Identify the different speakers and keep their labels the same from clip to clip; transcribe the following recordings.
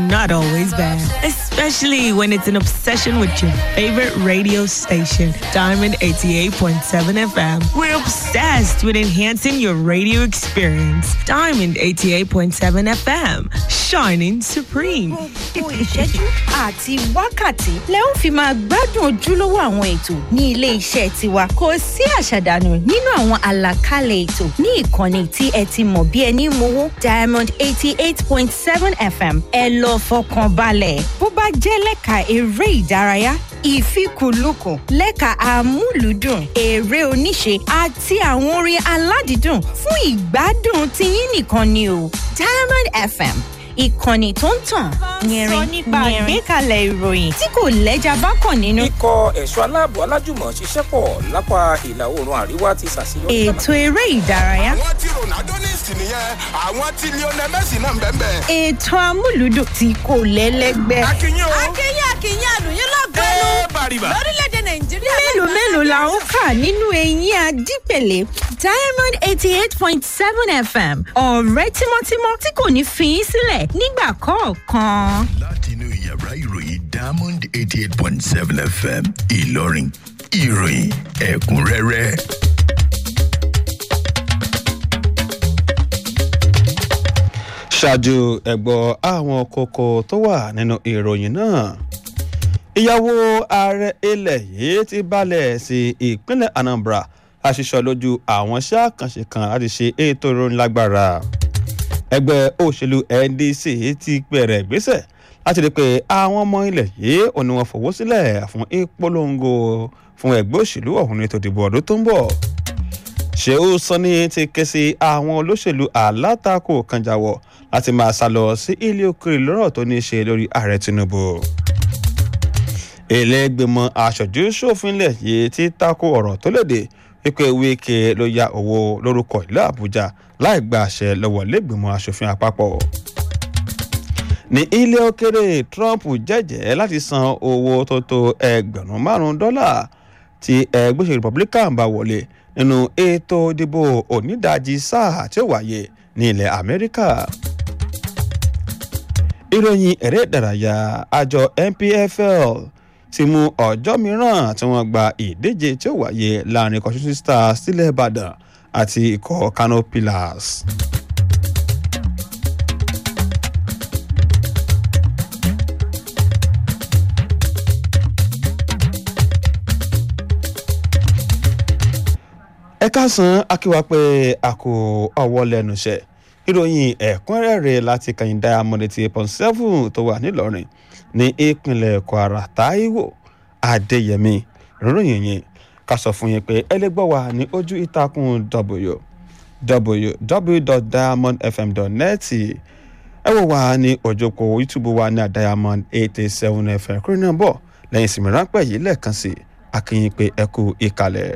Speaker 1: not always bad, especially when it's an obsession with your favorite radio station, Diamond 88.7 FM. We're obsessed with enhancing your radio experience. Diamond 88.7 FM, shining supreme.
Speaker 2: gbogbo ìṣẹ́jú àti wákàtí lẹ ó fi máa gbádùn ojúlówó àwọn ètò ní ilé iṣẹ́ tiwa kò sí àṣàdànù nínú àwọn àlàkalẹ̀ ètò ní ìkànnì tí ẹ ti mọ̀ bí ẹni mowó diamond eighty eight point seven fm ẹ lọ fọkàn balẹ̀ bó bá jẹ́ lẹ́ka eré ìdárayá ìfikùnlukùn lẹ́ka amúlùúdùn eré oníṣe àti àwọn orin aládìídùn fún ìgbádùn tiyín nìkan ni o diamond fm ìkànnì tó ń tàn yẹrin nípa àgbékalẹ̀ ìròyìn tí kò lẹ́jà bákan nínú.
Speaker 3: ikọ̀ ẹ̀ṣọ́ aláàbò alájùmọ̀ ṣiṣẹ́ pọ̀ lápá ìlà oòrùn àríwá ti ṣàṣeyọrí.
Speaker 2: ètò eré ìdárayá
Speaker 4: àwọn tí ronaldo ní ìsìn nìyẹn àwọn tí lionel messi náà ń bẹ́ẹ̀ bẹ́ẹ̀.
Speaker 2: ètò amúlùúdùn tí kò lẹ́lẹ́gbẹ́.
Speaker 4: akínyìn o
Speaker 5: akínyìn akínyìn àlùyìn lọ́gọ́nù
Speaker 4: ẹ bàrìbà.
Speaker 5: lórílẹ̀‐èdè nàìjíríà.
Speaker 2: mélòó mélòó la ó kà nínú eyín adípèlé diamond eighty eight point seven fm ọ̀rẹ́ tímọ́tímọ́ tí kò ní fi í sílẹ̀ nígbà kọ̀ọ̀kan.
Speaker 6: láti inú yàrá ìròyìn diamond eighty eight point seven fm ìlọrin ìròyìn ẹ̀kúnrẹ́rẹ́.
Speaker 7: ṣáájú ẹ̀gbọ́ àwọn kókó tó wà nínú ìròyìn náà ìyàwó ààrẹ ilẹ̀ yìí ti balẹ̀ sí ìpínlẹ̀ anambra láṣìṣọ lójú àwọn iṣẹ́ àkànṣe kan láti ṣe ètò ìròyìn lágbára ẹgbẹ́ òṣèlú ndc ti bẹ̀rẹ̀ ìgbésẹ̀ láti rí i pé àwọn ọmọ ilẹ̀ yìí ò ní wọn fọwọ́ sílẹ̀ fún ìpolongo fún ẹgbẹ́ òṣèlú ọ̀hún ní ètò ìdìbò ọdún tó ń bọ̀ ṣéú sanni ti ké sí àwọn olóṣèlú alátakò kan jáwọ́ láti máa sá lọ sí ilé òkèèrè lọ́rọ̀ tó ní í ṣe lórí ààrẹ tinubu ìlẹ́gbẹ̀mọ aṣojú ṣòfinlẹ̀ yìí ti tako ọ̀rọ̀ tó léde wípé wíkẹ́ ló ya owó lórúkọ ìlú àbújá láì gba àṣẹ lọ́wọ́ lẹ́gbẹ̀mọ aṣòfin àpapọ̀ ní ilé òkèrè trump jẹ́jẹ́ láti san owó tó tó ẹgbẹ̀rún márùn-ún dọ́là tí ẹgbẹ́ òṣèlú republican bá wọlé nínú ètò ìdìbò onídàájí sáà tí ó wáyé ní ilẹ̀ amẹ́ríkà ìròyìn eré ìdárayá àjọ npfl ti mú ọjọ́ mìíràn tí wọ́n gba ìdíje tí ó wáyé láàrin ikọ̀ shooting stars sílẹ̀ ìbàdàn àti ikọ̀ kano pillars. ẹ káàsán akíwá pé a kò ọwọ́ lẹ́nu iṣẹ́ ìròyìn ẹ̀kúnrẹ́rẹ́ láti kàyìn diamond eighty eight point seven tó wà nílọrin ní ìpínlẹ̀ kwara taiwo adéyẹmí ìròyìn yẹn ká sọ fún yín pé ẹ lè gbọ́ wa ní ojú ìtàkùn w www.diamondfm.net ẹ wò wá ní òjòkó youtube wa ní diamond eight eight seven fm kúrò náà bọ̀ lẹ́yìn ìsinmi ráńpẹ́ yìí lẹ́ẹ̀kan sí akínyìn pé ẹ kú ìkàlẹ̀.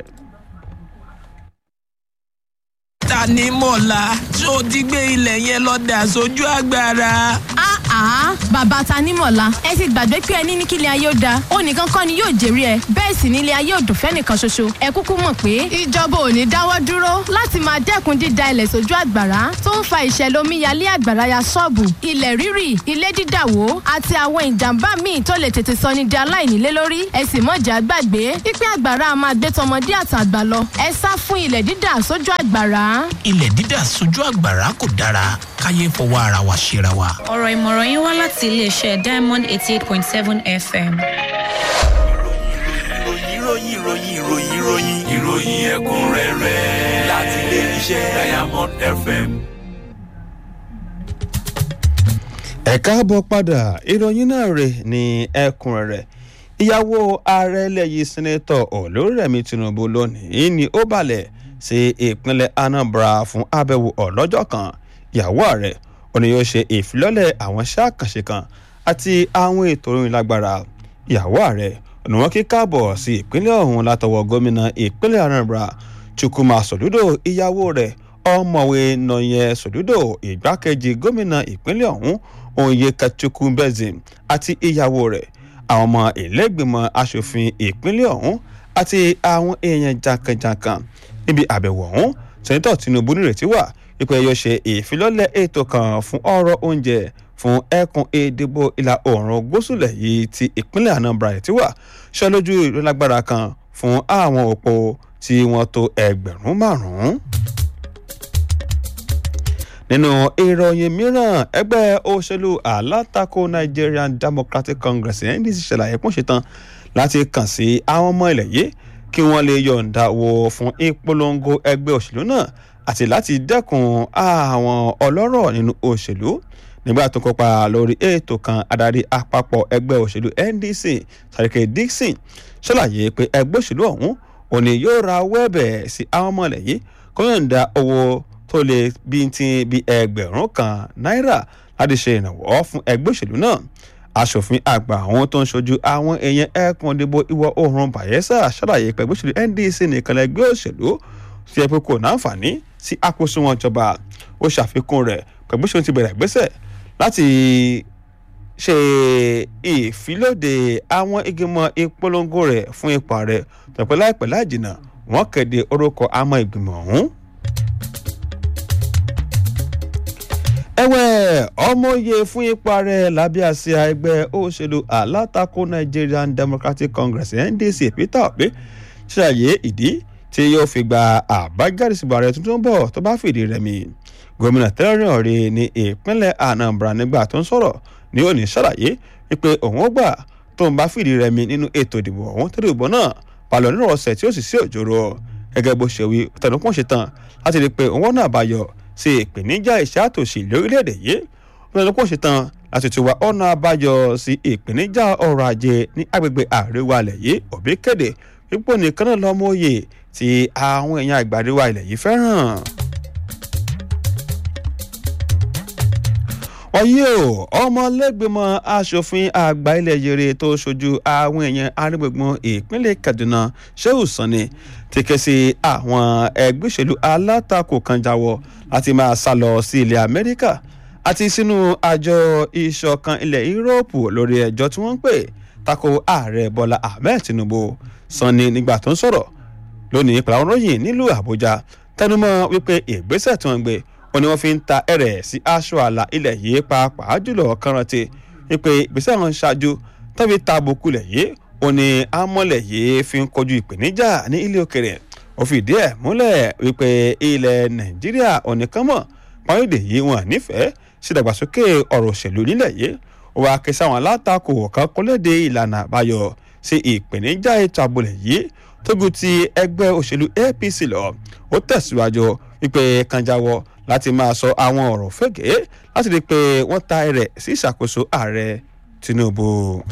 Speaker 8: ta ni mọ̀lá tó ti gbé ilẹ̀ yẹn lọ dà sójú agbára.
Speaker 5: àá bàbá tanímọ̀lá ẹ ti gbàgbé pé ẹni ní kílẹ̀ ayé ó da ó nìkan kọ́ ni yóò jèrè ẹ bẹ́ẹ̀ sì nílé ayé òdùn fẹ́nìkan ṣoṣo ẹ kúkú mọ̀ pé ìjọba ò ní dáwọ́ dúró láti máa dẹ́kun dída ilẹ̀ sójú àgbàrá tó ń fa ìṣẹ̀lẹ̀ omíyalé àgbàrá ya ṣọ́ọ̀bù ilẹ̀ rírì ilé dídàwó àti àwọn ìjàmbá míì tó lè tètè sọ ní di aláìnílé lórí ẹ sì mọ̀jà gbàgbé pípẹ́ àgbàrá a máa gbé tọmọdé àtàgbà lọ ẹ sá fún ilẹ̀ dídà sójú àgbàrá.
Speaker 8: ilẹ̀ dídà sójú àgbàrá kò dára káyé fọwọ́ ara wa ṣera wa.
Speaker 9: ọ̀rọ̀ ìmọ̀ràn yín wá láti iléeṣẹ́ diamond eighty eight point seven fm.
Speaker 10: ìròyìn ìròyìn ìròyìn ìròyìn ìròyìn ìròyìn ẹ̀kúnrẹ́rẹ́ láti ilé iṣẹ́ diamond fm.
Speaker 7: ẹ káàbọ̀ padà ìròyìn náà rè ní ẹ̀kúnrẹ́rẹ́ ìyàwó ààrẹ lẹ́yìn sẹ́nẹ́tọ̀ olórẹ̀mí tinubu lónìí ni ó balẹ̀ sí ìpínlẹ̀ anambra fún abẹ́wò ọlọ́jọ́ kan ìyàwó ààrẹ òní yóò ṣe ìfilọ́lẹ̀ àwọn iṣẹ́ àkànṣe kan àti àwọn ètò orin lágbára ìyàwó ààrẹ òní wọn kí káàbọ̀ sí ìpínlẹ̀ ọ̀hún látọwọ́ gómìnà ìpínlẹ̀ anambra chukwuma sòdúdò ìyàwó rẹ̀ ọmọwé nọyẹ sòdúdò ìgbákejì gómìnà ìpínlẹ̀ ọ̀hún onyeka chukwubezim àti ìyàwó rẹ̀ àwọn ọmọ ìlẹ́gbìmọ̀ asòfin ìpínlẹ̀ ọ̀hún àti àwọn èèyàn jankan-jankan níbi àbẹ̀wò ọ̀hún sẹ́ńtọ̀ tinubu nírètí wà wípé yóò ṣe ìfilọ́lẹ̀ ètò kan fún ọ̀rọ̀ oúnjẹ fún ẹkùn ìdìbò ìlà oòrùn gúúsùlẹ̀ yìí ti ìpínlẹ̀ anambra ti wà ṣe lójú ìrólágbára kan fún àwọn òpó tí wọ́n tó ẹgbẹ̀rún márùn-ún nínú ìròyìn mìíràn ẹgbẹ́ òṣèlú alátakò nigerian democratic congress ndc ṣàlàyé pọ́n ṣetán láti kàn sí àwọn ọmọ ilẹ̀ yìí kí wọ́n lè yọ̀ǹda wo fún ìpolongo ẹgbẹ́ òṣèlú náà àti láti dẹ́kun àwọn ọlọ́rọ̀ nínú òṣèlú nígbà tó kópa lórí ètò kan adarí àpapọ̀ ẹgbẹ́ òṣèlú ndc sàrìkè dixon ṣàlàyé pé ẹgbẹ́ òṣèlú ọ̀hún òní yóò ra wẹ́ẹ̀bẹ̀ sí àwọn ọmọ ilẹ̀ yìí kó yọ̀ǹda owó tó lè bí ti bí ẹgbẹ̀rún kan náírà láti ṣe ìrànwọ́ fún ẹgbẹ́ òṣèlú náà aṣòfin àgbà àwọn tó ń ṣojú àwọn èèyàn ẹkùn ìdìbò ìwọ oòrùn bayelsa ṣàlàyé pé ẹgbẹ́ òṣèlú ndc nìkan lẹgbẹ́ òṣèlú tí ẹ pé kò náǹfààní sí àkóso wọn jọba ó ṣàfikún rẹ̀ pẹ̀lú òṣèlú ti bẹ̀rẹ̀ ìgbésẹ̀ láti ṣe ìfilóde àwọn ìgbìmọ̀ ìpolongo rẹ̀ fún ipò ààrẹ tọ̀pẹ́ láìpẹ́ láìjìnà wọ́n kéde orúkọ àmọ́ ìgbìmọ̀ ọ̀hún. ẹ̀wẹ̀ ọmọye fún ipò ààrẹ lábẹ́ àsíá ẹgbẹ́ òṣèlú alátakò nigerian democratic congress ndc peter obi ṣàyè ìdí tí yóò fi gba àbájáde ìsìnkú ààrẹ tuntun bọ̀ tó bá fìdí rẹmi gómìnà tẹ́lẹ̀rìn ọ̀rẹ́ ní ìpínlẹ̀ anambra nígbà tó ń sọ̀rọ̀ ní òní ṣàlàyé wípé òun ó gbà tó ń bá fìdí rẹmi nínú ètò ìdìbò ọ̀hún tó dìbò náà palọ̀ nínú ọ̀sẹ̀ tí ó sì sí òjòrò gẹ́gẹ́ bó ṣe wí tẹnupọ́n ṣe tán láti rí i pé òun náà bá yọ sí ìpèníjà iṣẹ́ àtòṣì lórílẹ̀‐èdè yìí tẹnupọ́n ṣe tán láti tún wá ọ̀nà àbáyọ sí ìpèníjà ọrọ̀ ajé ní agbègbè àríwá ilẹ̀ yìí òbí kéde wípé nìkan náà lọ́mọ òye tí àwọn èèyàn àgbà àríwá ilẹ̀ yìí fẹ́ràn. wáyé o ọmọlẹ́gbẹ̀mọ asòfin àgbà ilẹ̀ yèrè tó ṣojú àwọn èèyàn arígbègbọn ìpínlẹ̀ kaduna shehu sani ti ké sí àwọn ẹgbẹ́ òṣèlú alátakò kan jáwọ́ láti máa sá lọ sí ilẹ̀ amẹ́ríkà àti sínú àjọ ìṣọ̀kan ilẹ̀ yúróòpù lórí ẹjọ́ tí wọ́n ń pè tako ààrẹ bọ́lá ahmed tinubu sani nígbà tó ń sọ̀rọ̀ lónìí pẹ̀lú àwọn ròyìn nílùú àbújá tẹnumọ́ wípé ìgbésẹ̀ tí wọ́n gbé ó ní wọ́n fi ń ta ẹ̀rẹ̀ sí aṣọ àlà ilẹ̀ yìí pàápàá jùlọ kọ́rántì wípé ìgbésẹ̀ wọn ṣáájú tàbí ta àbùkù lẹ̀ yìí ó ní amọ̀lẹ̀ yìí fi ń kojú ìpèníjà ní ilé òkèrè ó fi ìdí ẹ̀ múlẹ̀ wípé ilẹ̀ nàìjíríà onìkanmọ̀ pàrídé yìí wọn nífẹ̀ẹ́ sí ìdàgbàsókè ọ̀rọ̀ òṣèlú nílẹ̀ yìí ó wàá ké sáwọn alátakò kan kọ́lédè ìlànà àbáyọ sí ìpèníjà ètò àbúlẹ̀ yìí tógun ti ẹgbẹ́ òṣèlú apc lọ ó tẹ̀síwájú wípé kanjáwọ́ láti máa sọ àwọn ọ̀rọ̀ fẹ́gẹ́ láti rí i pé wọ́n ta ẹrẹ̀ sí ìṣàkóso ààrẹ tinubu.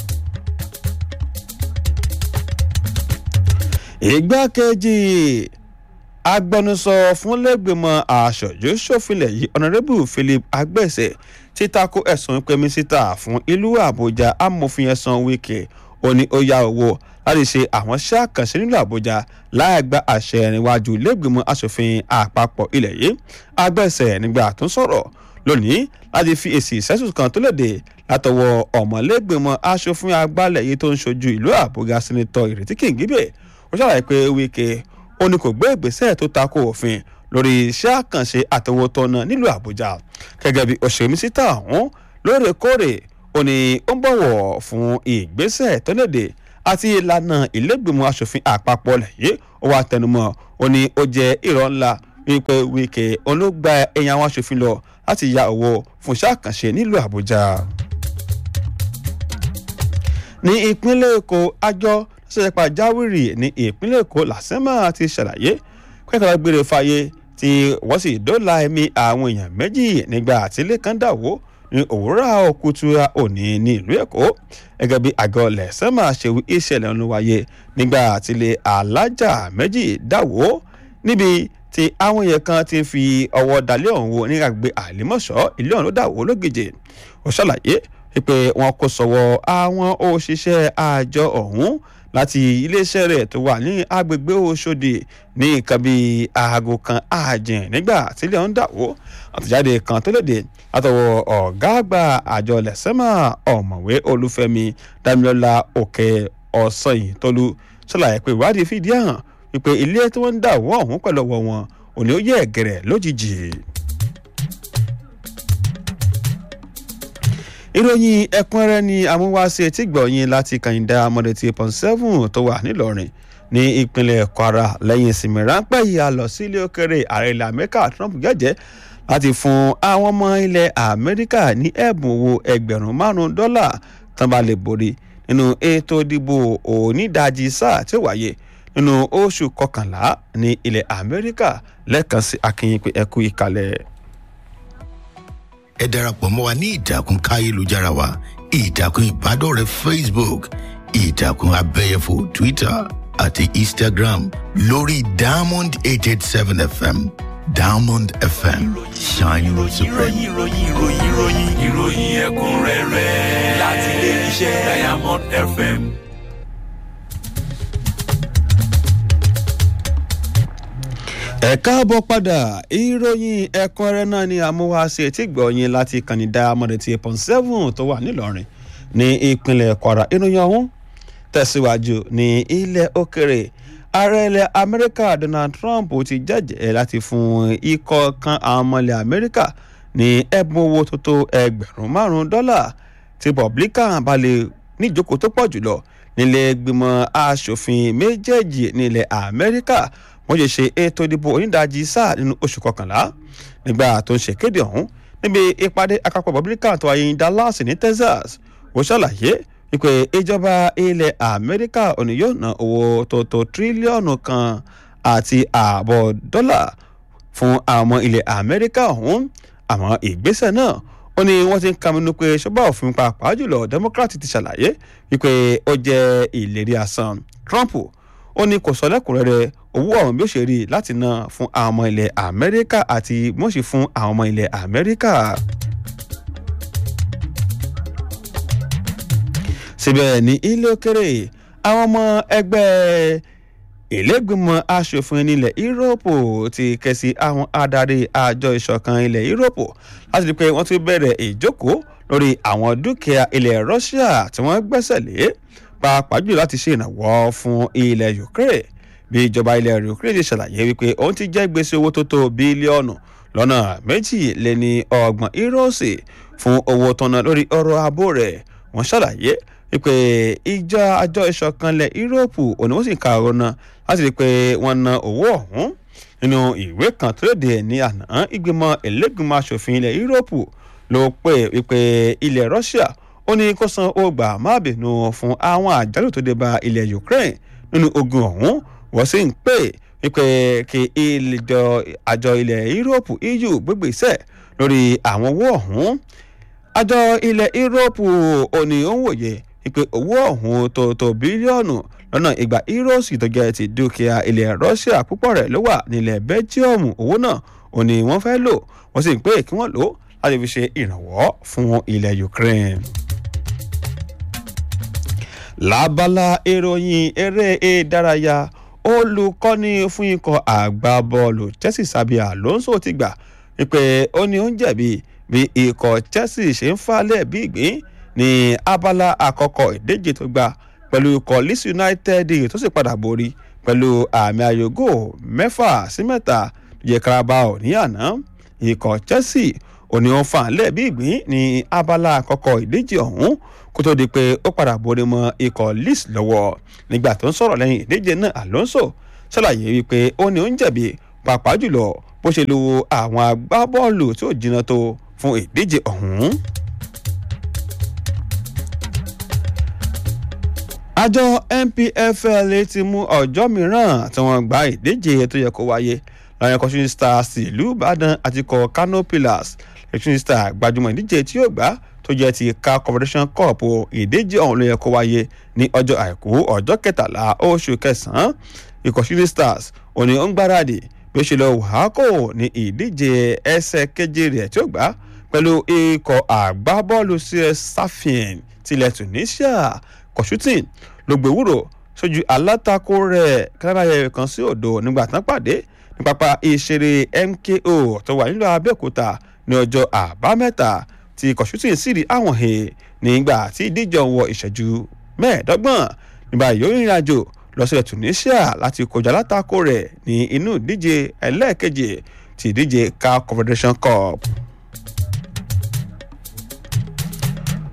Speaker 7: ìgbákejì agbẹnusọ fúnlẹ́gbẹ̀mọ aṣojú ṣòfinlẹ̀ yìí ọ̀nàrẹ́bù philip agbẹ́sẹ̀ ti tako ẹ̀sùn pé mísítà fún ìlú àbújá amòfin ẹ̀sán wíkẹ́ ó ní ó yá owó láti ṣe àwọn iṣẹ́ àkànṣe nílùú àbújá láì gba àṣẹ níwájú lẹ́gbẹ̀mọ́ asòfin àpapọ̀ ilẹ̀ yìí agbẹ́sẹ̀ nígbà tó ń sọ̀rọ̀ lónìí láti fi èsì ìṣẹ́sùn kan tó léde látọwọ́ ọ̀mọ̀lẹ́gbẹ̀mọ́ asòfin àgbàlẹ̀ yìí tó ń ṣojú ìlú àbújá sínítọ̀ ìrètí kìngíbẹ̀ ó ṣàlàyé pé wíkẹ́ ó ní kò gbé ìgbésẹ̀ tó tako òfin lórí iṣẹ́ àkànṣe àtọwọ́tọ́nà nílùú àbújá gẹ́gẹ́ bí òṣèré mísítà ọ̀hún lóòrèkóòrè ó ní ó ń bọ̀wọ̀ fún ìgbésẹ̀ tó léde àti ìlànà ìlẹ́gbẹ̀mọ asòfin àpapọ̀ lẹ́yìn ó wà tẹnumọ́ ó ní ó jẹ́ ìrọ̀ ńlá wípé wíkẹ́ olóògbà ẹ̀yìn àwọn asòfin lọ láti ya owó fún iṣẹ́ àkànṣe nílùú àbújá. ní ìpínlẹ̀ èkó àjọ ṣẹ̀ṣẹ̀ pàjáwìrì ní ìpínlẹ̀ èkó làṣẹ́mà ti ṣàlàyé kẹ́kọ̀ọ́ gbére fàyè tí wọ́n sì dóòlà ẹ̀mí àwọn èèyàn méjì nígbà àtìlẹ́ kan dàwó ní òwúrọ̀ òkútura òní ní ìlú èkó gẹ́gẹ́ bí àgọ́ lẹ́sẹ̀mà ṣe wí ìṣẹ̀lẹ̀ ọ̀nà wáyé nígbà àtìlẹ̀ alájà méjì dáwó níbi tí àwọn èèyàn kan ti fi ọwọ́ dalẹ̀ ọ̀hún wo ní àgbègbè àlímọ̀ṣọ́ ilé ọ̀hún ló dàwó lógìjì ó ṣàlàyé pé wọn kò sọ̀wọ́ àwọn òṣìṣẹ́ àjọ ọ̀hún láti iléeṣẹ́ rẹ̀ tó wà ní agbègbè Òṣòdì ní nǹkan bíi aago kan ààjìn nígbà tílẹ̀ ń dàwó àtẹ̀jáde kan tó léde látọwọ́ ọ̀gá àgbà àjọ lẹ́sẹ̀mà ọ̀mọ̀wé olúfẹ́mi dámilọ́lá òkè ọ̀sanyìn tólú ṣàlàyé pé ìwádìí fìdí hàn wípé ilé tí wọ́n ń dàwó ọ̀hún pẹ̀lú ọwọ́ wọn òní ó yẹ ẹ̀gẹ̀rẹ̀ lójijì. ìròyìn ẹ̀kúnrẹ́rẹ́ ni amúwáṣe tí gbọ̀nyìn láti kàyìndà mọ̀dẹ̀tì pọ̀n seven tó wà nílọrin ní ìpínlẹ̀ kwara lẹ́yìn ìsinmi ráńpẹ́ yìí a lọ sí ilé òkèrè ààrẹ ilẹ̀ amẹ́ríkà trump jẹ́jẹ́ láti fún àwọn ọmọ ilẹ̀ amẹ́ríkà ní ẹ̀bùn owó ẹgbẹ̀rún márùn-ún dọ́là tán bá lè borí nínú ètò ìdìbò onídàájí sáà tí ó wáyé nínú oṣù kọkànlá ní ilẹ̀ amẹ́ríkà lẹ́ẹ̀kan sí akínyìn pé ẹkú ìkàlẹ̀.
Speaker 6: ẹ darapọ̀ mọ́ wa ní ìtàkùn káyélujára wa ìtàkùn ìbádọ́rẹ̀ẹ́ facebook ìtàkùn abẹ́yẹfò twitter àti instagram lórí diamond eight eight seven fm diamond fm shining supreme.
Speaker 10: ìròyìn ìròyìn ìròyìn ìròyìn ìròyìn ẹ̀kúnrẹ́rẹ́ láti ilé iṣẹ́ diamond fm.
Speaker 7: ẹ káàbọ̀ padà ìròyìn ẹ̀kúnrẹ́rẹ́ náà ni amúwáṣe tí gbọ̀nyìn láti kànnì diamond eight point seven tó wà nílọrin ní ìpínlẹ̀ kwara ìròyìn ọ̀hún tẹ̀síwájú ní ilẹ̀ òkèrè ààrẹ ilẹ̀ amẹ́ríkà donald trump ti jẹ́jẹ́ láti fún ikọ̀ kan àwọn ọmọ ilẹ̀ amẹ́ríkà ní ẹ̀bùn owó tó tó ẹgbẹ̀rún márùn-ún dọ́là tí republican bá lè níjókòó tó pọ̀ jùlọ nílé gbìmọ̀ asòfin méjèèjì ní ilẹ̀ amẹ́ríkà wọ́n ṣe ṣe ètò ìdìbò onídàájí sáà nínú oṣù kọkànlá nígbà tó ń ṣèkéde ọ̀hún níbi ìpàdé àpapọ̀ republican tó wáyé ní dallas ní texas ó ṣàlàyé wípé ìjọba ilẹ̀ amẹ́ríkà òní yóò ná owó tó tó tírílíọ̀nù kan àti ààbọ̀ dọ́là fún àwọn ilẹ̀ amẹ́ríkà ọ̀hún àmọ́ ìgbésẹ̀ náà ó ní wọ́n ti ń kàmínú pé ṣọ́bà òfin pàápàá jùlọ democrat ti ṣàlàyé wípé ó jẹ́ ìlérí asán trump ó ní kò sọ lẹ́kùnrẹ́rẹ́ owó ọ̀hún bí ó ṣe rí láti ná fún àwọn ọmọ ilẹ̀ amẹ́ríkà àti mọ̀ọ́sí fún àwọn ọmọ ilẹ̀ amẹ́ríkà. síbẹ̀ ní ilé òkèrè àwọn ọmọ ẹgbẹ́ ìlẹ́gbìmọ̀ asòfin nílẹ̀ yúróòpù ti ké sí àwọn adarí àjọ ìṣọ̀kan ilẹ̀ yúróòpù láti rí i pé wọ́n ti bẹ̀rẹ̀ ìjókòó lórí àwọn dúkìá ilẹ̀ russia tí wọ́n gbẹ́sẹ̀ lé pàápàá jù láti ṣe ìrànwọ́ fún ilẹ̀ ukraine bí ìjọba ilẹ̀ ukraine ti ṣàlàyé wípé òun ti jẹ́ gbèsè owó tó tó bílíọ̀nù lọ́nà méjì lé ní ọgbọ̀n íróòsì fún owó tọ́nà lórí ọrọ̀ abó rẹ̀ wọ́n ṣàlàyé wípé ìjọ àjọ ìṣọ̀kanlẹ̀ yúróòpù òní wọ́n sì ka ọ̀rọ̀ náà láti rí i pé wọ́n na owó ọ̀hún nínú ìwé kan tó léde ní àná ìgbìmọ̀ ẹlẹ́gbìmọ̀ asòfin ilẹ̀ yúróòpù ló pè wípé ilẹ̀ russia ó ní kó san ọgbà má bínú fún àwọn àjálù tó dé bá ilẹ̀ ukraine nínú ogun ọ̀hún wọ́n sì ń pè wípé kí ìjọ àjọ ilẹ̀ yúróòpù eu gbégbèsè lórí àwọn owó ọ̀hún àjọ ilẹ̀ yúróòpù òní ó ń wòye wípé owó ọ̀hún tó tó bílíọ̀nù lọ́nà ìgbà íróòsì tó jẹ́ ti dúkìá ilẹ̀ russia púpọ̀ rẹ̀ ló wà nílẹ̀ belgium owó náà ò ní wọ́n fẹ́ lò wọ́n sì ń pè kí wọ́n lò ó láti fi ṣe ìrànwọ́ fún ilẹ̀ ukraine. lábala ìròyìn eré ìdárayá olùkọ́ni fún ikọ̀ àgbábọ́ọ̀lù chelsea sábì alonso ti gbà wípé ó ní ó ń jẹ̀bi bí ikọ̀ chelsea ṣe ń falẹ̀ bí ìgbín ní abala àkọ́kọ́ ìdíje tó gbà pẹ̀lú ikọ̀ leeds united tó sì padà borí pẹ̀lú àmì ayògò mẹ́fà sí mẹ́ta yẹ carabao ní àná ikọ̀ chelsea òní wọn fà lẹ́ẹ̀bí ìgbín ní abala àkọ́kọ́ ìdíje ọ̀hún kó tó di pé ó padà borí mọ́ ikọ̀ leeds lọ́wọ́ nígbà tó ń sọ̀rọ̀ lẹ́yìn ìdíje náà alonso ṣàlàyé wípé ó ní ó ń jẹ̀bi pàápàá jùlọ bó ṣe lu àwọn agbábọ́ọ̀lù tí ò jiná tó fún ìdíje ọ̀hún. àjọ npfl ti mú ọjọ́ mìíràn tí wọ́n gba ìdíje tó yẹ kó wáyé láwọn ẹ̀kọ́ shooting stars ìlú ìbàdàn àti kọ kano pillars shooting star gbajúmọ̀ ìdíje tí yóò gbá tó jẹ́ ti car confederation cup ìdíje ọ̀hún ló yẹ kó wáyé ní ọjọ́ àìkú ọjọ́ kẹtàlá oṣù kẹsàn-án ikọ̀ shooting stars òní ó ń gbáradì bí ó ṣe lọ wàákò ní ìdíje ẹsẹ̀ keje rẹ̀ tí ó gbá pẹ̀lú ikọ̀ àgbábọ́ọ̀lù cs safin tilẹ̀ tunisia kọ̀ṣútìn ló gbèwúrò sójú alátakò rẹ̀ káráyẹ kan sí òdo nígbà tán pàdé ní pápá ìṣeré mko tó wà nílùú abẹ́òkúta ní ọjọ́ àbámẹ́ta tí kọ̀ṣútìn sì rí àwọn he nígbà tí ìdíje wọ ìṣẹ́jú mẹ́ẹ̀ẹ́dọ́gbọ̀n nígbà yóò rìnrìn àjò lọ sílẹ̀ tunisia láti kọjá alátakò rẹ̀ ní inú ìdíje ẹlẹ́ẹ̀kejì ti ìdíje car confederation cup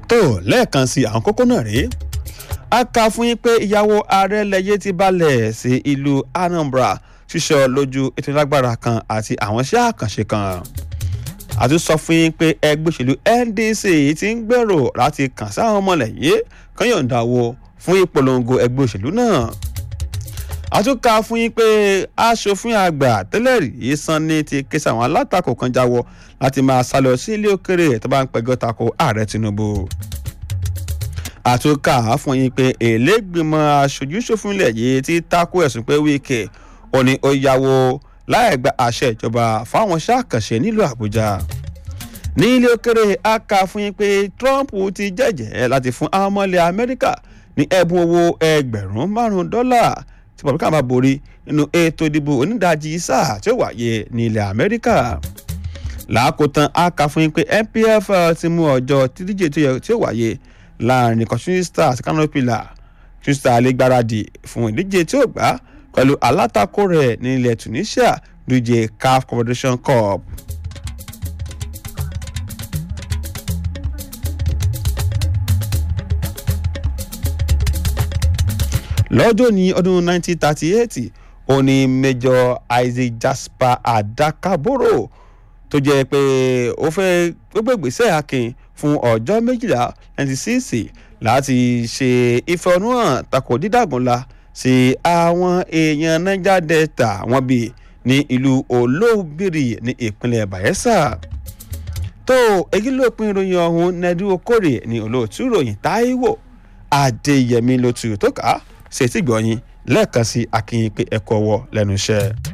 Speaker 7: tó lẹ́ẹ̀kan sí àwọn kókó náà rèé a kà fún yín pé ìyàwó ààrẹ lẹ́yẹ ti balẹ̀ sí ìlú anambra ṣíṣọ lójú ètò ìlágbára kan àti àwọn iṣẹ́ àkànṣe kan a tún sọ fún yín pé ẹgbẹ́ òṣèlú ndc ti ń gbèrò láti kàn sáwọn ọmọlẹ́yìn kan yọ̀ǹda wo fún ìpolongo ẹgbẹ́ òṣèlú náà a tún kà fún yín pé aṣòfin àgbà tẹ́lẹ̀ rí sanni ti ké sáwọn alátakò kan jáwọ́ láti máa sá lọ sí ilé òkèrè tó bá ń pẹjọ́ tako ààrẹ tinubu àtúnkà fún yín pé èlégbìmọ̀ aṣojúṣòfin ilẹ̀ yìí ti tako ẹ̀sùn pé wíkẹ̀ ó ní ó yáwó láì gba àṣẹ ìjọba fáwọn ṣàkànṣe nílùú àbújá ní ilé òkèrè a kà fún yín pé trump ti jẹ́jẹ́ láti fún àwọn ọmọ ilẹ̀ amẹ́ríkà ní ẹ̀bùn owó ẹgbẹ̀rún márùn-ún dọ́là tí republican bá borí nínú ètò ìdìbò onídàájí sáà tí ó wáyé ní ilẹ̀ amẹ́ríkà làákòótán a kà fún yín pé npf ti mú ọjọ́ tídíje tí ó wáyé láàrin kọ̀ṣúní stars canopilla shooting star lè gbáradì fún ìdíje tí ó gbá pẹ̀lú alátakò rẹ̀ ní ilẹ̀ tunisia díje caf confederation cup. lọ́jọ́ ní ọdún 1938 ó ní major isaac jasper adakaboro tó jẹ́ pé ó fẹ́ gbogbo ìgbésẹ̀ akin fún ọjọ́ méjìlá 96 láti ṣe ìfẹ̀hónúhàn tako dídàgúnla sí àwọn èèyàn niger delta wọn bí ní ìlú olóbìrì ní ìpínlẹ̀ bayelsa tó èyí ló pin ìròyìn ọ̀hún nẹ́dú okòrè ní olóòtú ìròyìn taiwo adéyẹmí ló tu tó kà á ṣètìgbọ̀yìn lẹ́ẹ̀kan sí akínyìn pé ẹ̀kọ́ wọ lẹ́nu iṣẹ́.